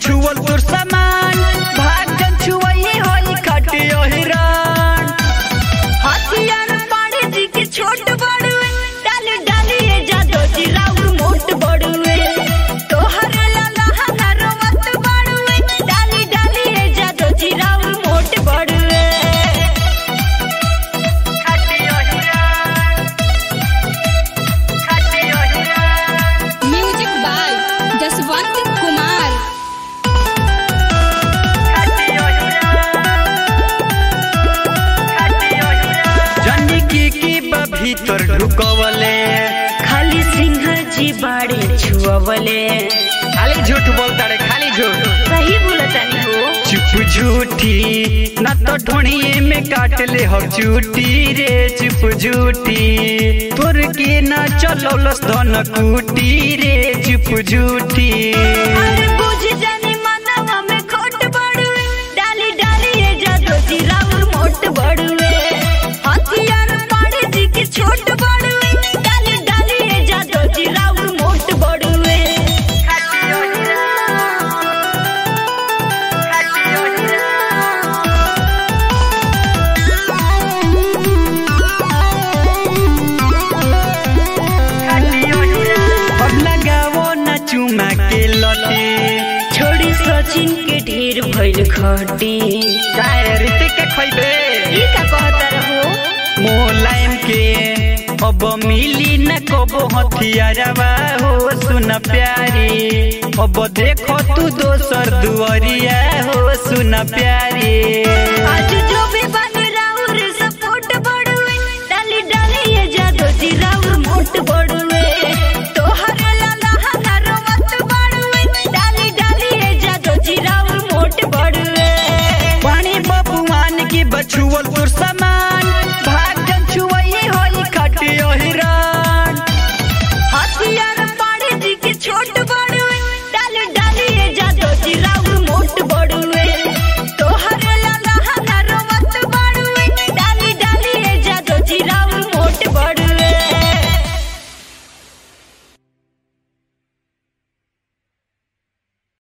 छुअल तोर सामान भागन छुआई होई खटियो हिरान हथियार पाड़े जी के छोट बड़ुए डाली डाली ये जादो जी राउर मोट बड़ुए तोहर लाला हनारो मत बड़ुए डाली डाली ये जादो जी राउर मोट बड़ुए खटियो हिरान खटियो हिरान म्यूजिक बाय जसवंत कुमार जनी की की बा भीतर ढुकवले खाली सिंह जी बाड़े छुअवले खाली झूठ बोलता रे खाली झूठ सही बोलतानी हो चुप झूठी न तो ढोणिए में काट ले हम झूठी रे चुप झूठी तोर के ना चलौलस धन कूटी रे चुप झूठी अरे बुझ जानी मनवा में खोट बड़ुए डाली डाली ये जादो जी राउर मोट बड़ुए हथियार पाड़े जी के छोट बड़ुए डाली डाली ये जादो जी राउर मोट बड़ुए अब लगाओ न चुमा के लटे छोड़ी सचिन के ढेर भइल खटी काहे रीति के खैबे ई का कहता रहो मोलायम के अब मिली न कबो हथियारवा हो सुन प्यारी अब देखो तू दोसर दुआरिया हो सुन प्यारी आज जो भी बन राउर सपोर्ट बड़ुए डाली डाली ये जादो जी राउर मोट बड़ुए